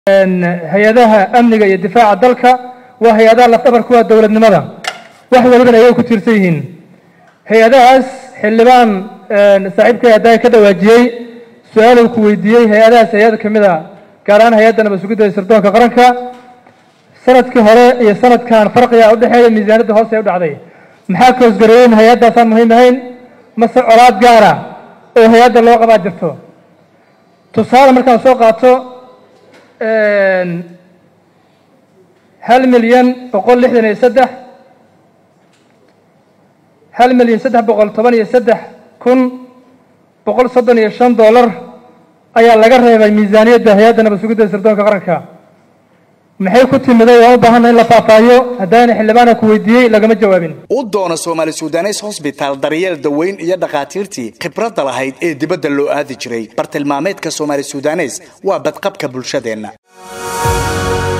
hay-adaha amniga iyo difaaca dalka waa hay-adaha lafdhabar kuwa dowladnimada wax walibana ayay ku tiirsan yihiin hay-adahaas xildhibaan saaxiibkay haddaa ka dhawaajiyey su-aal uu ku weydiiyey hay-adahaas hay-ad ka mid a gaar ahaan hay-adda nabad sugidda iyo sirdoonka qaranka sanadkii hore iyo sanadkan farqiga udhexeeya miisaaniyadda hoose u dhacday maxaa ka hoosgareeyen hay-addaasaan muhiim ahayn mase colaad gaara oo hay-adda loo qabaa jirto tusaale markaan soo qaato hal milyan boqol lixdan iyo saddex hal milyan saddex boqol toban iyo saddex kun boqol soddon iyo shan dollar ayaa laga reebay miisaaniyadda hay-adda nabad sugidda sirdoonka qaranka maxay ku timiday waan u baahana in la faahfaahiyo haddaana xildhibaana ku weydiiyey lagama jawaabin u doono soomaali sudanes hosbitaal daryeel daweyn iyo dhakhaatiirtii khibradda lahayd ee dibadda loo aadi jiray bartilmaameedka soomaali sudanes waa badqabka bulshadeenna